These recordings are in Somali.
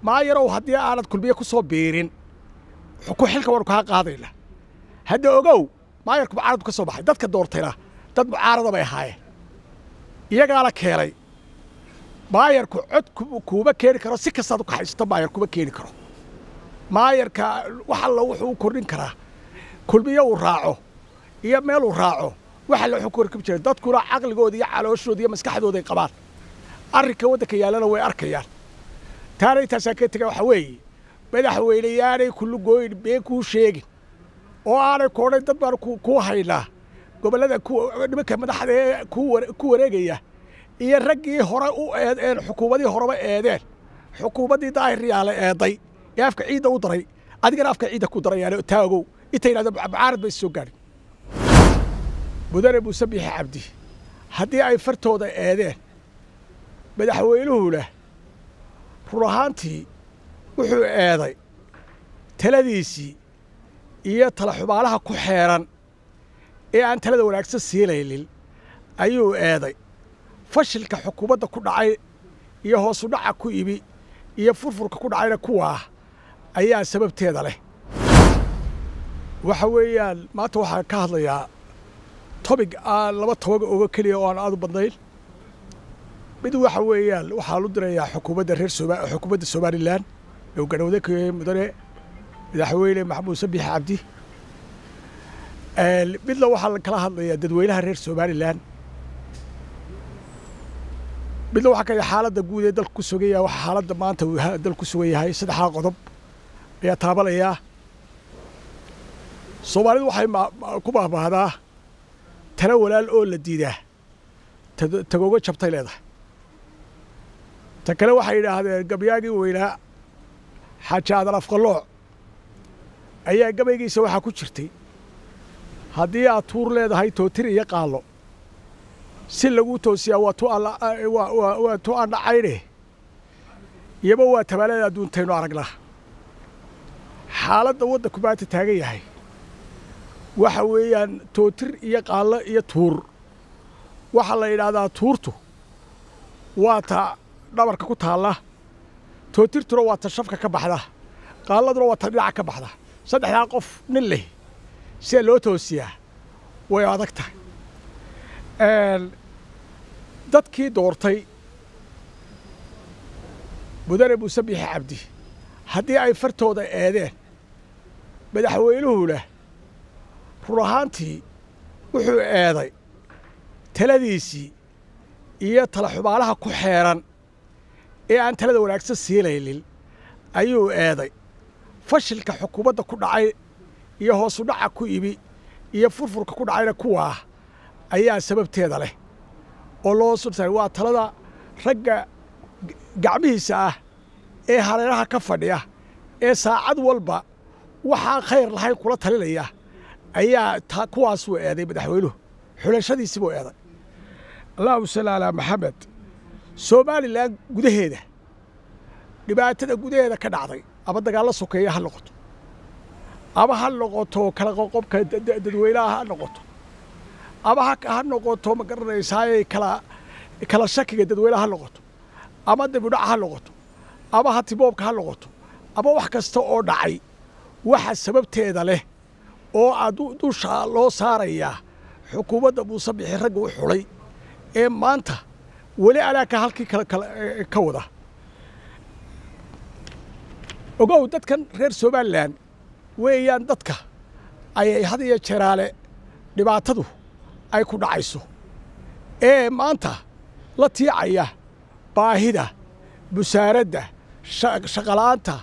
maayarow haddii aanad kulmiye ku soo biirin ku xilka waanu kaa qaadayna hadda ogow maayarku mucaaradu ka soo baxay dadka doortayna dad mucaarada bay ahaayeen iyagaana keenay maayarku cod kuuma keeni karo si kastaad u kaxaysato maayar kuma keeni karo maayarka wax alla wuxuu u kordhin karaa kulmiye uu raaco iyo meel uu raaco wax alla wuxuu korkib jira dadkuna caqligooda iyo calooshooda iyo maskaxdooda ay qabaan arrinka waddanka yaallana way arkayaan taana intaasaa ka tega waxa weeye madaxweyneyaanay kullu gooyin been kuu sheegin oo aanay koodhayn dad baan kuu haynaa gobollada nimanka madaxda ee ku wareegaya iyo raggii hore u eedeen xukuumadii horeba eedeen xukuumaddii daahiryaale eeday ee afka ciidda u daray adigana afka ciidda ku darayaan taa ogow inta yidhahdo mucaarad bay soo gaadhin mudane muuse biixi cabdi haddii ay fartooda eedeen madaxweynuhuna run ahaantii wuxuu eeday taladiisii iyo tala xumaalaha ku xeeran ee aan talada wanaagsan siinaynin ayuu eeday fashilka xukuumadda ku dhacay iyo hoosu dhaca ku ibi iyo furfurka ku dhacayna kuwaa ayaa sababteeda leh waxa weeyaan maanta waxaan ka hadlayaa tobig aan laba tobaga oga keliya oo aan aad u badnayn mid waxa weeyaan waxaan u dirayaa xukuumadda reer sooma xukuumadda somalilan ee uu garhowda ka yahay mudane madaxweyne maxamuud sabix cabdi midna waxaa kala hadlayaa dadweynaha reer somalilan midna waxaa ka xaaladda guud ee dalku ku sugan yahay waxa xaaladda maanta uu dalku ku sugan yahay saddexdaa qodob ayaa taabanayaa soomaalidu waxay ku mahmaahdaa tala walaal oo la diidaa tagooga jabtay leedahay ta kale waxay yidhaahdeen gabyaagii weynaa xaaji aadan afqalooc ayaa gabaygiisa waxaa ku jirtay haddii aad tuur leedahay tootir iyo qaallo si laguu toosiyaa waa tu aan dhacayne iyaba waa tabaalada adduuntaynu aragnaa xaaladda waddanku maanta taagan yahay waxa weeyaan tootir iyo qaallo iyo tuur waxaa la yidhaahdaa tuurtu waa ta dhabarka ku taalla tootirtuna waa ta shafka ka baxda qaalladuna waa ta dhinaca ka baxda saddexdaa qof nin leh sidaa loo toosiyaa way adag tahay dadkii doortay mudane muuse biixi cabdi haddii ay fartooda eedeen madaxweynuhuna run ahaantii wuxuu eeday taladiisii iyo tala xumaalaha ku xeeran ee aan talada wanaagsan siinaynin ayuu eeday fashilka xukuumadda ku dhacay iyo hoosu dhaca ku ibi iyo furfurka ku dhacayna kuwaa ayaa sababteeda leh oo loo sultaay waa talada ragga gacmihiisa ah ee hareeraha ka fadhiya ee saacad walba waxaan khayr lahayn kula talinaya ayaa kuwaasuu eeday madaxweynuhu xulashadiisii buu eeday allahuma salli calaa maxamed somalilan gudaheeda dhibaatada gudaheeda ka dhacday ama dagaallo sokeeya ha noqoto ama ha noqoto kala qoqobka dadweynaha ha noqoto ama ha noqoto ma garanaysaaye kala kala shakiga dadweynaha ha noqoto ama dibidhaca ha noqoto ama hatiboobka ha noqoto ama wax kasta oo dhacay waxa sababteeda leh oo aad dusha loo saarayaa xukuumadda muuse bixi ragga u xulay ee maanta weli alaaka halkii ka wada ogow dadkan reer somalilan weeyaan dadka ayay had iyo jeeraale dhibaatadu ay ku dhacayso ee maanta la tiicaya baahida busaaradda shaqala'aanta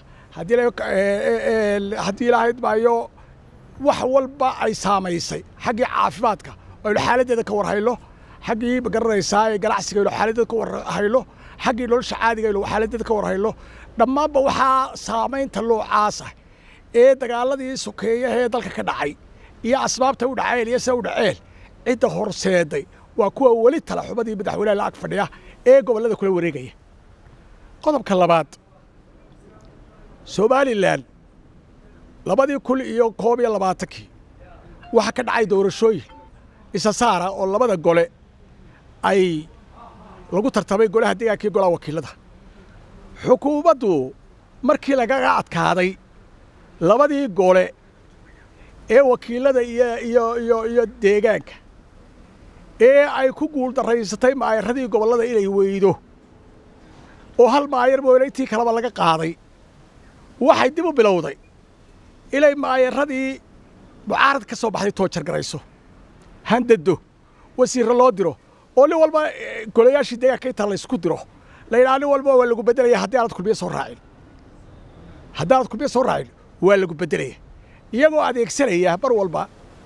haddii ilaahayd maayo wax walba ay saamaysay xaggii caafimaadka aynu xaaladdeeda ka warhayno xaggii ma garanaysaa ee ganacsiga aynu xaaladdeeda ka warhayno xaggii nolosha caadiga aynu xaaladdeeda ka warhayno dhammaanba waxaa saamaynta noocaasa ee dagaaladii sokeeyaha ee dalka ka dhacay iyo asbaabta u dhaceen iyo sida u dhaceen cidda horseeday waa kuwa weli tala xumadii madaxweynaha la ag fadhiya ee gobollada kula wareegaya qodobka labaad somalilan labadii kun iyo koob iyo labaatankii waxaa ka dhacay doorashooyin isa saara oo labada gole ay lagu tartamay golaha deegaankii golaha wakiilada xukuumaddu markii lagaga adkaaday labadii gole ee wakiilada iyo iyo iyo iyo deegaanka ee ay ku guuldaraysatay maayaradii gobollada inay weydo oo hal maayar mooyne intii kaleba laga qaaday waxay dib u bilowday inay maayaradii mucaarad ka soo baxday toojar garayso handado wasiirro loo diro oo nin walba golayaashii deegaanka inta laysku diro la yidhaha nin walba waa lagu beddelaya haddii aanad kulmiye soo raacin haddii aanad kulmiye soo raacin waa lagu beddelaya iyagoo adeegsanaya mar walba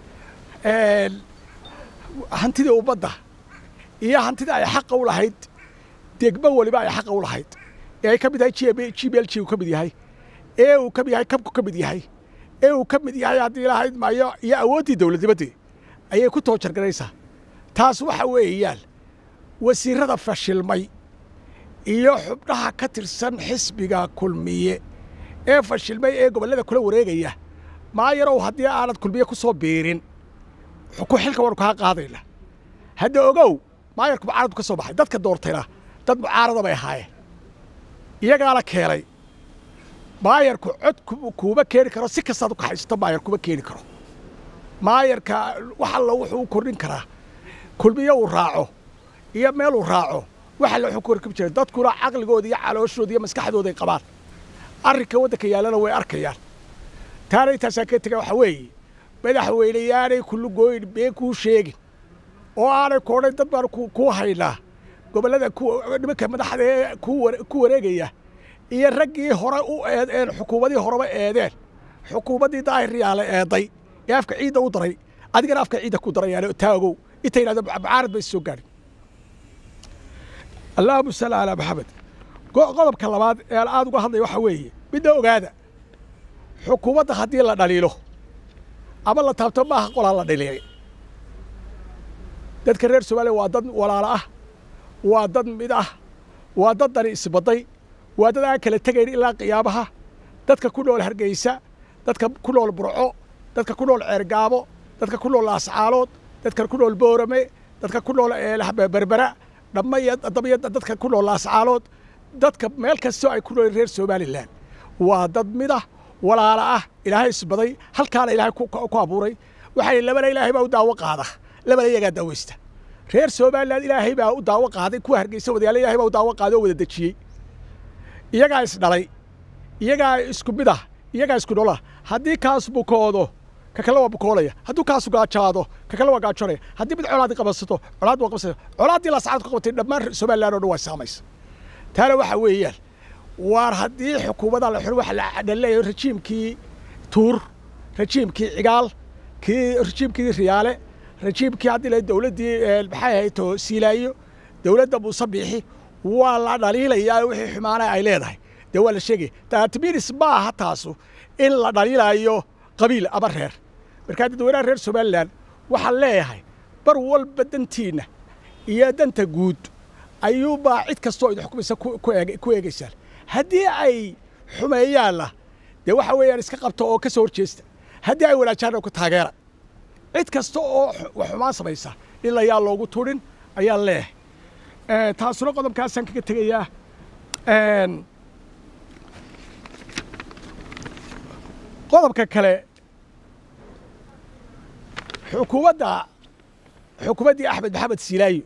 hantidii ummadda iyo hantida ay xaqa u lahayd degmo weliba ay xaqa u lahayd ee ay ka mid yahay g b l g uu ka mid yahay ee uu ka mid yahay kabku ka mid yahay ee uu ka mid yahay haddii lahayd maayo iyo awooddii dowladnimaddii ayay ku toojargaraysaa taas waxa weeyaan wasiirrada fashilmay iyo xubnaha ka tirsan xisbiga kulmiye ee fashilmay ee gobollada kula wareegaya maayarow haddii aanad kulmiye ku soo biirin ku xilka waanu kaa qaadayna hadda ogow maayarku mucaaradku ka soo baxay dadka doortayna dad mucaarada bay ahaayeen iyagaana keenay maayarku cod kuuma keeni karo si kastaad u kaxaysato maayar kuma keeni karo maayarka wax alla wuxuu u kordhin karaa kulmiye uu raaco iyo meel uu raaco wax alla wuxuu ku horkab jiray dadkuna caqligooda iyo calooshooda iyo maskaxdooda ay qabaan arrinka waddanka yaallana way arkayaan taana intaasaan ka tega waxa weeye madaxweyneyaanay kullu gooyin been kuu sheegin oo aanay koodhayn dad baan kuu haynaa gobollada nimanka madaxda ee ku wareegaya iyo raggii hore u eedeen xukuumadii horeba eedeen xukuumaddii daahiryaale eeday ee afka ciidda u daray adigana afka ciidda ku darayaane taagow inta yidhahdo mucaarad bay soo gaadhin allahuma salli calaa maxamed qodobka labaad ee aan aad uga hadlaya waxaa weeye midna ogaada xukuumadda haddii la dhaliilo ama la taabto maaha qolaa la dhaliilay dadka reer soomaaliya waa dad walaalo ah waa dad mid ah waa dad dani isbaday waa dad aan kala tegayn ilaa qiyaamaha dadka ku nool hargeysa dadka ku nool burco dadka ku nool ceergaabo dadka ku nool laascaalood dadka ku nool boorame dadka ku nool berbera dhamaya damiya dadka ku nool laascaalood dadka meel kastoo ay ku nool reer somalilan waa dad mid ah walaalo ah ilaahay isbaday halkaana ilaahay ku abuuray waxay labana ilaahay baa u daawo qaada labana iyagaa daaweysta reer somalilan ilaahay baa u daawo qaaday kuwa hargeysa wadayaala ilahay baa u daawo qaaday oo wada dejiyey iyagaa isdhalay iyagaa isku mid ah iyagaa isku nolah haddii kaas bukoodo ka kale waa bukoolaya hadduu kaasu gaajaado ka kale waa gaajoonaya haddii mid colaadii qabasato colaad waa qabsaya colaaddii laascaad ku qabatay dhammaan somalilan oo dhan waa saamaysa taana waxa weeyaan waar haddii xukuumadda la xiro waxa la leeyahay rajiimkii tuur rajiimkii cigaal kii rajiimkii riyaale rajiimkii haddii la dowladdii maxay ahayd to siilaayo dowladda muuse biixi waa la dhaliilayaa wixii xumaana ay leedahay dee waa la sheegaya taatiminis ma aha taasu in la dhaliilayo qabiil ama reer markaa dadweynaha reer somalilan waxaan leeyahay bar walba dantiinna iyo danta guud ayuubaa cid kastoo idin xukumaysa ku eegaysaan haddii ay xumeeyaanna dee waxa weeyaan iska qabta oo ka soo horjeesta haddii ay wanaajaanna ku taageera cid kasta oo xumaan samaysa in layaa loogu turin ayaan leeyahay taasuna qodobkaasaan kaga tegayaa qodobka kale xukuumadda xukuumaddii axmed maxamed siilaayo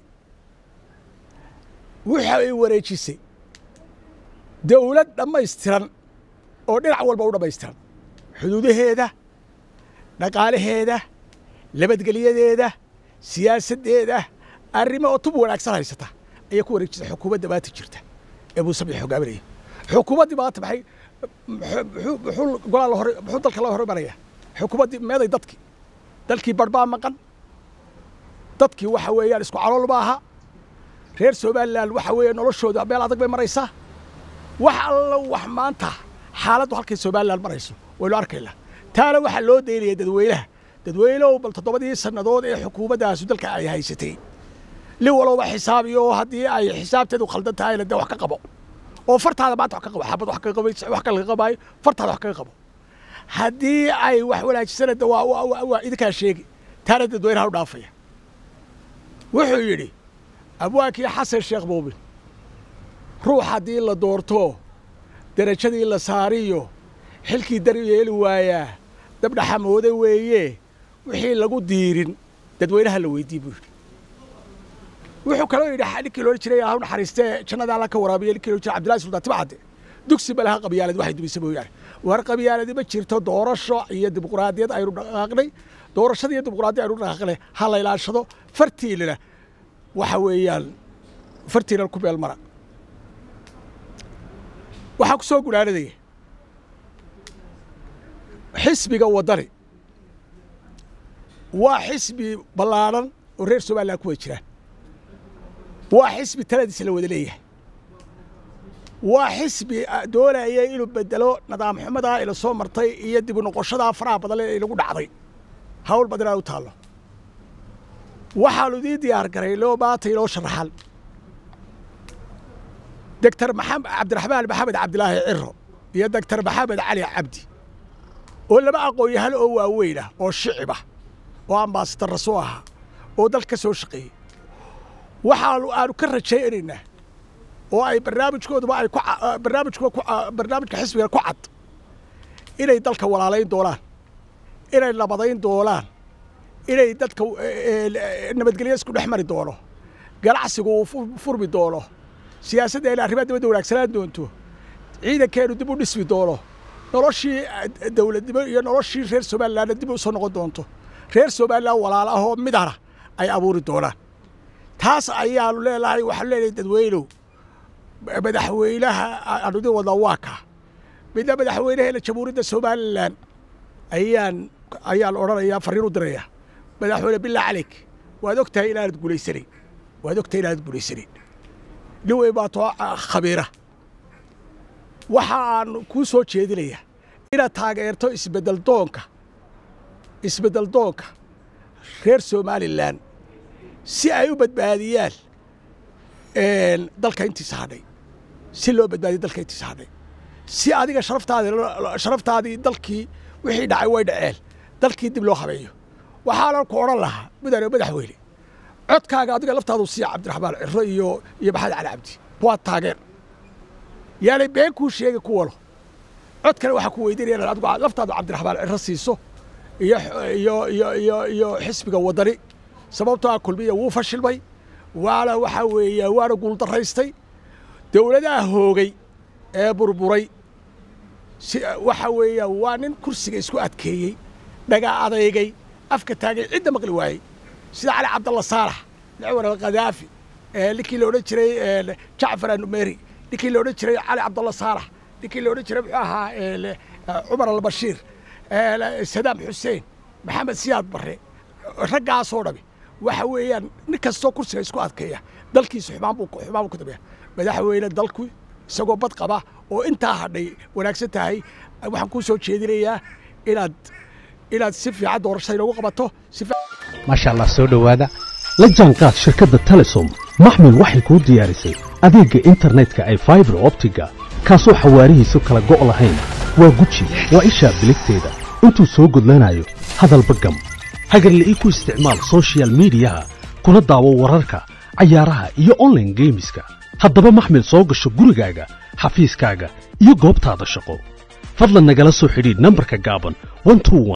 waxa ay wareejisay dawlad dhammaystiran oo dhinac walba u dhammaystiran xuduudaheeda dhaqaalaheeda nabadgelyadeeda siyaasaddeeda arrimo oo tub wanaagsan haysata ayaa ku wareejisay xukuumadda maanta jirta ee muuse biix hogaaminaya xukuumaddii maanta maxay muxuu golaa la hore muxuu dalka la hormaraya xukuumaddii meeday dadkii dalkii barbaa maqan dadkii waxa weeyaan isku calool ma aha reer somalilan waxa weeye noloshooda meel adag bay maraysaa wax alla wax maanta xaaladdu halkay somalilan marayso waynu arkaynaa taana waxaa loo daynaya dadweynaha dadweynehu bal toddobadii sannadood ee xukuumaddaasu dalka ay haysatay nin walowba xisaabiyo haddii ay xisaabteedu khaldan tahayna dee wax ka qabo oo fartaada maanta wax ka qabo xabad wax kaga wax ka laga qabaayo fartaada wax kaga qabo haddii ay wax wanaajisana de waa waa idinkaa sheegi taana dadweynaha u dhaafaya wuxuu yidhi abwaankii xasan sheekh muumin ruux haddii la doorto derajadii la saariyo xilkii dar yeeli waayaa dabdhaxamooda weeye wixii lagu diirin dadweynaha la weydii buu yidhi wuxuu kaloo yidhi ninkii loohan jiray ha naxariistee jannada alla ka waraabiya ninkii loohan jiray cabdillahi sultaan tibcadde dugsi ma laha qabyaalad waxay dumisay mooyaane war qabyaaladi ma jirto doorasho iyo dimuqraadiyad aynu dhaqaaqnay doorashada iyo dimuqraadiyad aynu dhaqaaqnay ha la ilaashado fartiinana waxa weeyaan fartiinan ku meel mara waxaa ku soo gunaanadaya xisbiga waddani waa xisbi ballaadhan oo reer somalilan ku wada jiraan waa xisbi taladiisa la wada leeyahay waa xisbi doonaya inuu bedelo nidaam xumadaa ila soo martay iyo dib u noqoshadaa faraha badan ee inagu dhacday hawl badan aa u taallo waxaanu idiin diyaar garay loo maanta inoo sharaxan doctor maxamed cabdiraxmaan maxamed cabdilaahi ciro iyo doctor maxamed cali cabdi oo laba aqoon-yahan oo waaweyn ah oo shicib ah oo ambasadar rasoo ahaa oo dal ka soo shaqeeyey waxaanu aanu ka rajaynaynaa oo ay barnaamijkooduba ay ku barnaamijkuba ku barnaamijka xisbiga ku cad inay dalka walaalayn doonaan inay nabadayn doonaan inay dadka nabadgelyo isku dhex mari doono ganacsigu uu furmi doono siyaasaddeena arrimaha dibadda wanaagsanaan doonto ciidankeenu dib u dhismi doono noloshii dowladnimo iyo noloshii reer somalilanna dib u soo noqon doonto reer somalilan walaal ahoo midana ay abuuri doonaan taas ayaanu leenahay waxaanu leenahay dadweynow madaxweynaha aanu idin wadnaa waa kaa midna madaxweynaheena jamhuuriyadda somalilan ayaan ayaan odhanayaa farriin u diraya madaxweyne billah caleyk waad og tahay inaanad guulaysanayn waad og tahay inaanad guulaysanayn nin weyn baa too khabiira waxa aan kuu soo jeedinayaa inaad taageerto isbeddel doonka isbeddel doonka reer somalilan si ay u badbaadiyaan dalka intiisa hadhay si loo badbaadiyo dalka intiisa hadhay si adiga sharaftaadi sharaftaadii dalkii wixii dhacay way dhaceen dalkii dib loo habeeyo waxaanan ku odhan lahaa mudane madaxweyne codkaaga adiga laftaadu siiya cabdiraxmaan ciro iyo iyo maxamed cali cabdi waa taageer yaanay been kuu sheegi ku walo cod kale waxaa ku weydiinaya inaad adigu laftaadu cabdiraxmaan ciro siiso iyo iyo iyo iyo iyo xisbiga waddani sababtoo ah kulmiya wuu fashilmay waana waxaa weeya waana guuldaraystay dowladaha hoogay ee burburay si waxa weeya waa nin kursiga isku adkeeyey dhaga adeygay afka taagay cidda maqli waayey sida cali cabdalla saalax dacwar alkhadaafi ninkii la odhan jiray jacfar anumeri ninkii la odhan jiray cali cabdalla saalax ninkii la odhan jiray muxuu ahaa cumar albashiir sadaam xuseen maxamed siyaad barre raggaasoo dhami waxa weeyaan nin kastoo kursiga isku adkeeya dalkiisa xumaan buu xumaan buu ku dabeeya madaxweyne dalku isagoo bad qaba oo intaa hadhay wanaagsan tahay waxaan kuu soo jeedinayaa inaad inaad si fiican doorashada inoogu qabato si maasha allah soo dhowaada la jaanqaad shirkadda telesom maxmil waxay kuu diyaarisay adeegga internetka ay faibar optiga kaasoo xawaarihiisu kala go' lahayn waa guji waa ishaa biligteeda intuu soo gudlanayo hadalba gam hagarla'ii ku isticmaal sochial miidiyaha kuna daawo wararka cayaaraha iyo onlaine geemiska haddaba maxmil soo gasho gurigaaga xafiiskaaga iyo goobtaada shaqo fadlan nagala soo xidhiidh nambarka gaaban